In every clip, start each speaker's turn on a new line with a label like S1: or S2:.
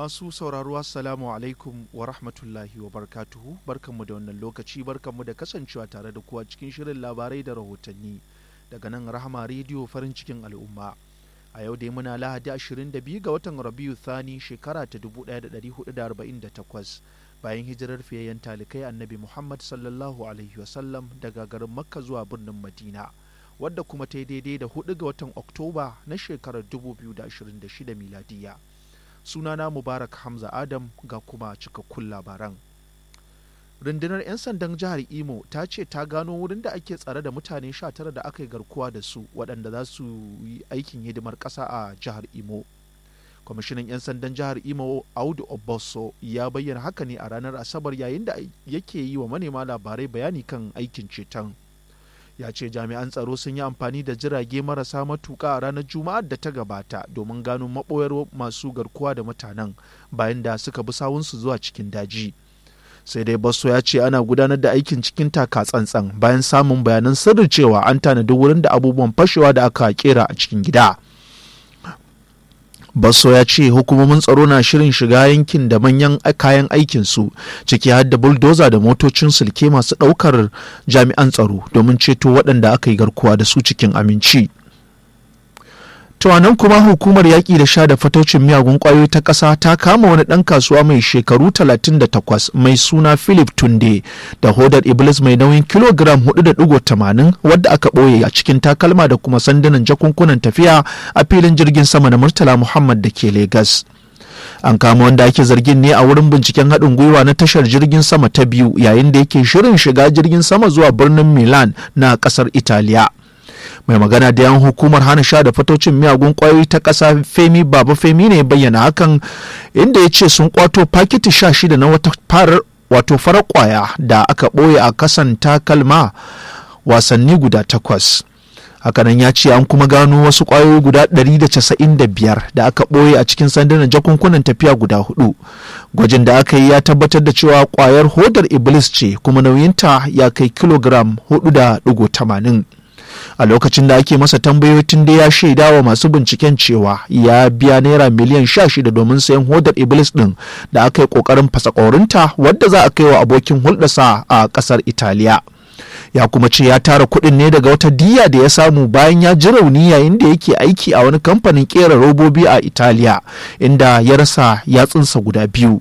S1: Masu sauraro Assalamu alaikum wa rahmatullahi wa barkatuhu barkanmu da wannan lokaci barkanmu da kasancewa tare da kuwa cikin shirin labarai da rahotanni daga nan Rahama rediyo farin cikin al'umma. A yau dai muna Lahadi 22 ga watan Rabiu Thani shekara ta 1448 bayan hijirar fiyayyen talikai Annabi Muhammad sallallahu alaihi wasallam daga garin Makka zuwa birnin Madina. wadda kuma ta yi daidai da 4 ga watan Oktoba na shekarar 2026 miladiya. sunana mubarak hamza adam ga kuma cikakkun labaran rundunar 'yan sandan jihar imo ta ce ta gano wurin da ake tsare da mutane 19 da aka yi garkuwa da su waɗanda za su yi aikin hidimar ƙasa a jihar imo kwamishinan 'yan sandan jihar imo audu oboso ya bayyana haka ne a ranar asabar yayin da yake yi wa manema labarai bayani kan aikin ceton ya ce jami'an tsaro sun yi amfani da jirage marasa matuƙa a ranar juma'ar da ta gabata domin gano maɓoyar masu garkuwa da mutanen bayan da suka bi sawunsu zuwa cikin daji sai dai basso ya ce ana gudanar da aikin cikin taka tsantsan bayan samun bayanan sirri cewa an tanadi wurin da abubuwan fashewa da aka kera a cikin gida Basso ya ce hukumomin tsaro na shirin shiga yankin da manyan kayan aikinsu ciki har da buldoza da motocin sulke masu ɗaukar jami'an tsaro domin ceto waɗanda aka yi garkuwa da su cikin aminci. nan kuma hukumar yaƙi da sha da fataucin miyagun ƙwayoyi ta ƙasa ta kama wani ɗan kasuwa mai shekaru 38 mai suna philip tunde da hodar iblis mai nauyin kilogram 4.80 wadda aka ɓoye a cikin takalma da kuma sandunan jakunkunan tafiya a filin jirgin sama na murtala muhammad da ke Legas. an kama wanda ake zargin ne a wurin binciken haɗin gwiwa na tashar jirgin sama ta biyu yayin da yake shirin shiga jirgin sama zuwa birnin milan na ƙasar italiya mai magana da yan hukumar hana sha da fatocin miyagun kwayoyi ta ƙasa femi baba femi ne bayyana hakan inda ya ce sun kwato fakiti sha shida na wata farar wato farar kwaya da aka ɓoye a kasan takalma wasanni guda takwas hakanan ya ce an kuma gano wasu kwayoyi guda 195 da aka ɓoye a cikin sandunan jakunkunan tafiya guda hudu gwajin da aka yi ya tabbatar da cewa kwayar hodar iblis ce kuma nauyinta ya kai kilogram 4.80 a lokacin da ake masa tambayoyi tun da ya shaida wa masu binciken cewa ya biya naira miliyan sha shida domin sayan hodar iblis din da aka yi kokarin fasakorinta wadda za a kai wa abokin hulɗarsa a ƙasar italiya ya kuma ce ya tara kuɗin ne daga wata diya da ya samu bayan ya ji rauni yayin da yake aiki a wani kamfanin ƙera robobi a italiya inda ya rasa yatsunsa guda biyu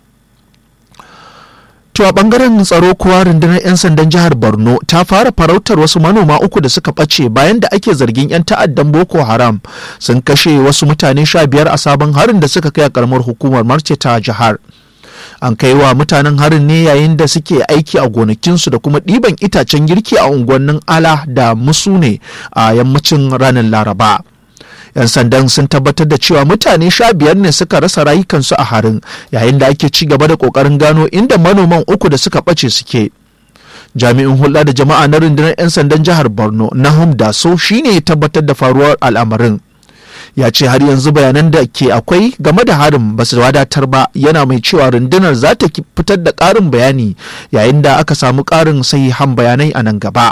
S1: To a bangaren tsaro kuwa rundunar 'yan sandan jihar Borno ta fara farautar wasu manoma uku da suka ɓace bayan da ake zargin 'yan ta'addan Boko Haram sun kashe wasu mutane sha biyar a sabon harin da suka kai a karamar hukumar Marce ta jihar. An kai wa mutanen harin ne yayin da suke aiki a gonakinsu da kuma ɗiban itacen girki a unguwannin Ala da Musu ne a yammacin ranar Laraba. 'yan sandan sun tabbatar da cewa mutane sha biyar ne suka rasa rayukansu a harin yayin da ake ci gaba da kokarin gano inda manoman uku da suka ɓace suke jami'in hulɗa da jama'a na rundunar 'yan sandan jihar borno nahum daso shine ya tabbatar da faruwar al'amarin ya ce har yanzu bayanan da ke akwai game da harin ba su wadatar ba yana mai cewa rundunar za ta fitar da ƙarin bayani yayin da aka samu ƙarin sahihan bayanai a nan gaba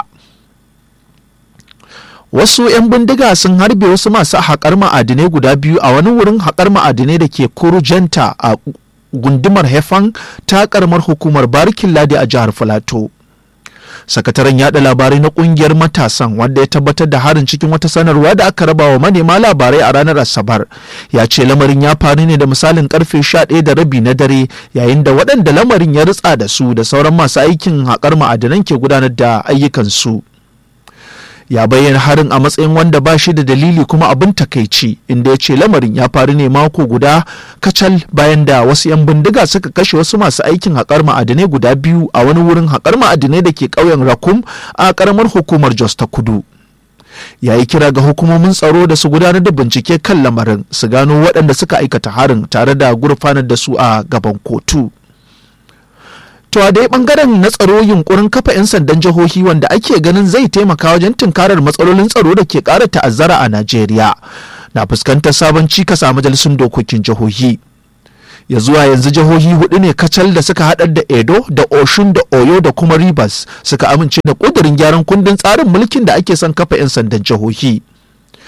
S1: wasu 'yan bindiga sun harbe wasu masu haƙar ma'adinai guda biyu a wani wurin haƙar ma'adinai da ke kurujenta a gundumar hefan ta ƙaramar hukumar barikin ladi a jihar filato sakataren yada labarai na kungiyar matasan wanda ya tabbatar da harin cikin wata sanarwa da aka raba wa manema labarai a ranar asabar ya ce lamarin ya faru ne da misalin karfe 11 da rabi na dare yayin da waɗanda lamarin ya ritsa da su da sauran masu aikin haƙar ma'adinan ke gudanar da ayyukansu. ya bayyana harin a matsayin wanda ba shi da dalili kuma abin takaici inda ya ce lamarin ya faru ne mako guda kacal bayan da wasu 'yan bindiga suka kashe wasu masu aikin haƙar ma'adinai guda biyu a wani wurin haƙar ma'adinai da ke ƙauyen rakum a ƙaramar hukumar jos ta kudu ya yi kira ga hukumomin tsaro da su gudanar da bincike kan lamarin su gano waɗanda suka aikata harin tare da gurfanar da su a gaban kotu. To a dai bangaren na tsaro yunkurin kafa 'yan sandan jihohi wanda ake ganin zai taimaka wajen tunkarar matsalolin tsaro da ke ƙara ta'azzara a Najeriya na fuskantar sabon cikas a majalisun dokokin jihohi. Ya zuwa yanzu jihohi hudu ne kacal da suka haɗar da Edo da Oshun da Oyo da kuma Rivers suka amince da ƙudurin gyaran kundin tsarin mulkin da ake son kafa 'yan sandan jihohi.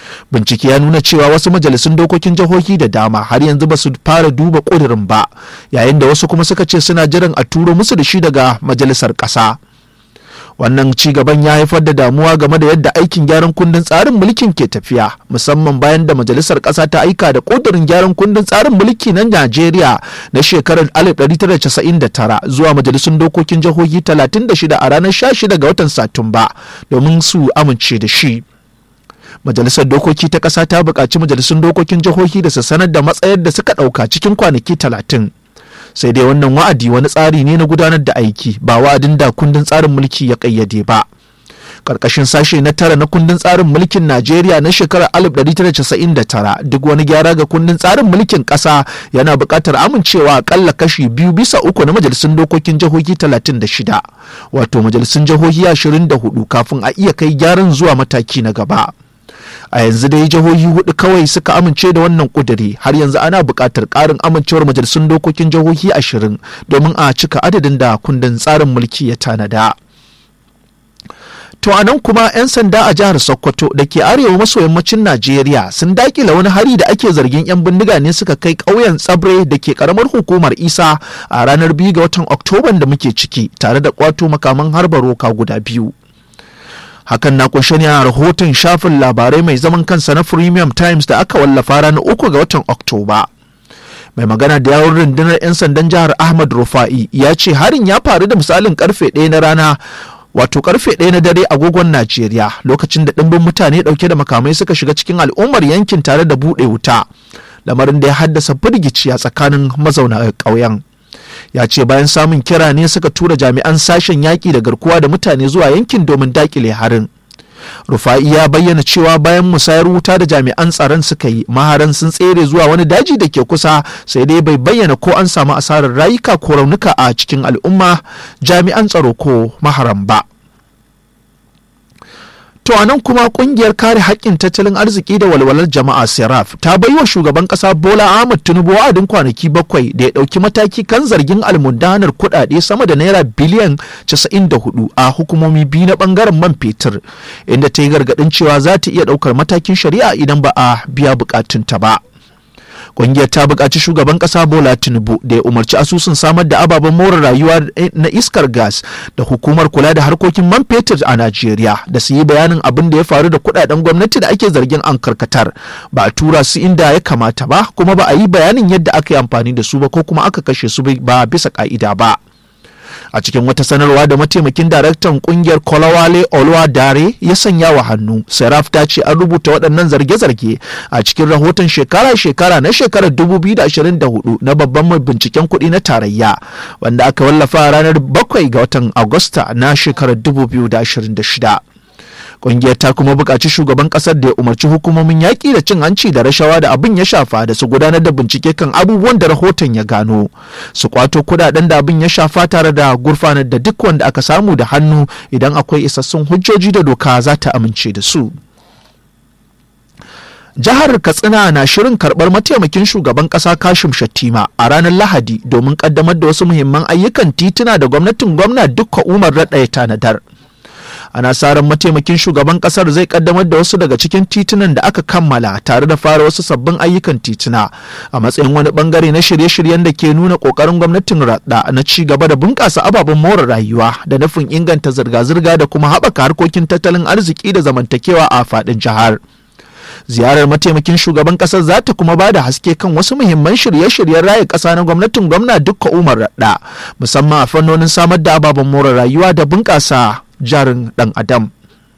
S1: bincike ya nuna cewa wasu majalisun dokokin jihohi da dama har yanzu ba su fara duba ƙudurin ba yayin da wasu kuma suka ce suna jiran a turo musu da shi daga majalisar ƙasa wannan ci gaban ya haifar da damuwa game da yadda aikin gyaran kundin tsarin mulkin ke tafiya musamman bayan da majalisar ƙasa ta aika da ƙudurin gyaran kundin tsarin mulki na najeriya na shekarar 1999 zuwa majalisun dokokin jihohi 36 a ranar 16 ga watan satumba domin su amince da shi majalisar dokoki ta ƙasa ta buƙaci majalisun dokokin jihohi da su sanar da matsayar da suka ɗauka cikin kwanaki talatin sai dai wannan wa'adi wani tsari ne na gudanar da aiki ba wa'adin da kundin tsarin mulki ya ƙayyade ba karkashin sashe na tara na kundin tsarin mulkin najeriya na shekarar 1999 duk wani gyara ga kundin tsarin mulkin ƙasa yana buƙatar amincewa akalla kashi biyu bisa uku na majalisun dokokin jihohi 36 wato majalisun jihohi 24 kafin a iya kai gyaran zuwa mataki na gaba. a yanzu dai jihohi hudu kawai suka amince da wannan kuduri har yanzu ana buƙatar ƙarin amincewar majalisun dokokin jihohi ashirin domin a cika adadin da kundin tsarin mulki ya tanada. To a nan kuma 'yan sanda a jihar Sokoto da ke arewa maso yammacin Najeriya sun dakila wani hari da ake zargin 'yan bindiga ne suka kai ƙauyen tsabre da ke karamar hukumar Isa a ranar biyu ga watan Oktoban da muke ciki tare da kwato makaman harba roka guda biyu. hakan na kunshe ne a rahoton shafin labarai mai zaman kansa na premium times da aka wallafa ranar uku ga watan oktoba mai magana da yawon rundunar 'yan sandan jihar ahmad rufa'i ya ce harin ya faru da misalin karfe ɗaya na rana wato karfe ɗaya na dare agogon najeriya lokacin da ɗimbin mutane ɗauke da makamai suka shiga cikin al'ummar yankin tare da buɗe wuta lamarin da ya haddasa firgici a tsakanin mazauna ƙauyen ya ce bayan samun kira ne suka tura jami'an sashen yaƙi da garkuwa da mutane zuwa yankin domin dakile harin rufa'i ya bayyana cewa bayan musayar wuta da jami'an tsaron suka yi maharan sun tsere zuwa wani daji da ke kusa sai dai bai bayyana ko an samu asarar rayuka ko raunuka a cikin al'umma jami'an tsaro ko maharan ba To a nan kuma kungiyar kare haƙƙin tattalin arziki da walwalar jama'a Seraf ta bai wa shugaban ƙasa Bola Ahmed Tinubu wa'adin kwanaki bakwai da ya ɗauki mataki kan zargin almundanar kuɗaɗe sama da naira biliyan 94 a hukumomi biyu na ɓangaren man fetur inda ta yi gargaɗin cewa za ta iya ɗaukar matakin shari'a idan ba a biya buƙatunta ba. Ƙungiyar ta buƙaci shugaban ƙasa Bola Tinubu da ya umarci asusun samar da ababen more rayuwa na iskar gas da hukumar kula da harkokin man fetur a Najeriya da su yi bayanin abin da ya faru da kuɗaɗen gwamnati da ake zargin an karkatar ba a tura su inda ya kamata ba kuma ba a yi bayanin yadda aka yi amfani da su ba ko kuma aka kashe su ba bisa ƙa'ida ba. a cikin wata sanarwa da mataimakin daraktan kungiyar kolawale dare ya sanya wa hannu seraf ta ce an rubuta waɗannan zarge-zarge a cikin rahoton shekara-shekara na shekarar 2024 na babban mai binciken kuɗi na tarayya wanda aka wallafa ranar 7 ga watan agusta na shekarar 2026 Ƙungiyar ta kuma buƙaci shugaban ƙasar da ya umarci hukumomin yaƙi da cin hanci da rashawa da abin ya shafa da su gudanar da bincike kan abubuwan da rahoton ya gano su kwato kudaden da abin ya shafa tare da gurfanar da duk wanda aka samu da hannu idan akwai isassun hujjoji da doka za ta amince da su. jihar katsina na shirin karbar mataimakin shugaban kasa kashim shattima a ranar lahadi domin kaddamar da wasu muhimman ayyukan tituna da gwamnatin gwamna dukka umar raɗaya tanadar ana sa ran mataimakin shugaban kasar zai kaddamar da wasu daga cikin titunan da aka kammala tare da fara wasu sabbin ayyukan tituna a matsayin wani bangare na shirye-shiryen da ke nuna kokarin gwamnatin radda na ci gaba da bunƙasa ababen more rayuwa da nufin inganta zirga-zirga da kuma haɓaka harkokin tattalin arziki da zamantakewa a faɗin jihar. ziyarar mataimakin shugaban kasar za ta kuma ba da haske kan wasu muhimman shirye-shiryen raya ƙasa na gwamnatin gwamna dukka umar radda musamman a fannonin samar da ababen more rayuwa da bunƙasa jarin ɗan adam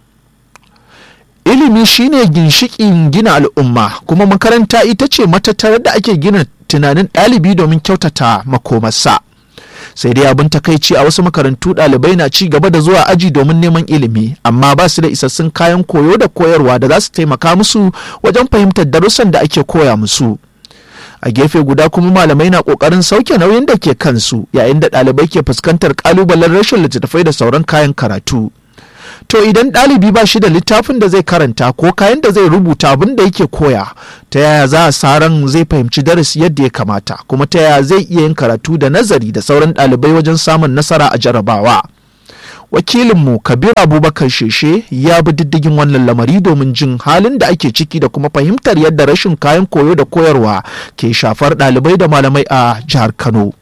S1: ilimi shine ginshikin gina al'umma kuma makaranta ita ce matattarar da ake gina tunanin ɗalibi domin kyautata makomarsa sai dai abin takaici a wasu makarantu ɗalibai na ci gaba da zuwa aji domin neman ilimi amma ba su da isassun kayan koyo da koyarwa da za su taimaka musu wajen fahimtar darussan da ake koya musu a gefe guda kuma malamai na kokarin sauke nauyin da ke kansu yayin da ɗalibai ke fuskantar kalubalen rashin littattafai da sauran kayan karatu to idan ɗalibi ba shi da littafin da zai karanta ko kayan da zai rubuta abin da yake koya ta yaya za a sa ran zai fahimci darasi yadda ya kamata kuma ta yaya zai iya yin karatu da nazari da sauran ɗalibai wajen samun nasara a jarabawa wakilinmu kabir abubakar sheshe ya bi diddigin wannan lamari domin jin halin da ake ciki da kuma fahimtar yadda rashin kayan koyo da koyarwa ke shafar ɗalibai da malamai a jihar kano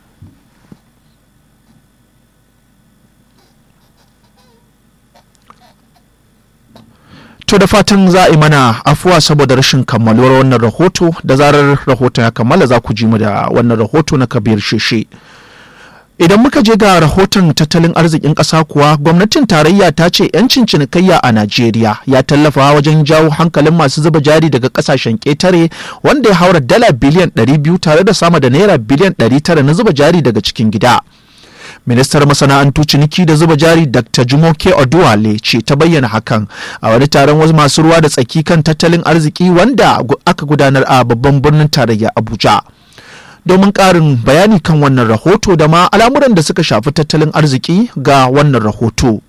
S1: To da fatan za a yi mana afuwa saboda rashin kammaluwar wannan rahoto da zarar rahoton ya kammala za ku ji mu da wannan rahoto na kabir sheshe. Idan muka je ga rahoton tattalin arzikin ƙasa kuwa gwamnatin tarayya ta ce 'yancin cinikayya a Najeriya ya tallafa wajen jawo hankalin masu zuba jari daga ƙasashen ƙetare wanda ya haura dala biliyan 200 tare da sama da naira biliyan 900 na zuba jari daga cikin gida. ministar masana'antu ciniki da zuba jari dr jumoke oduwale ce ta bayyana hakan a wani taron wasu masu ruwa da tsaki kan tattalin arziki wanda aka gudanar a babban birnin tarayya abuja domin ƙarin bayani kan wannan rahoto da ma al'amuran da suka shafi tattalin arziki ga wannan rahoto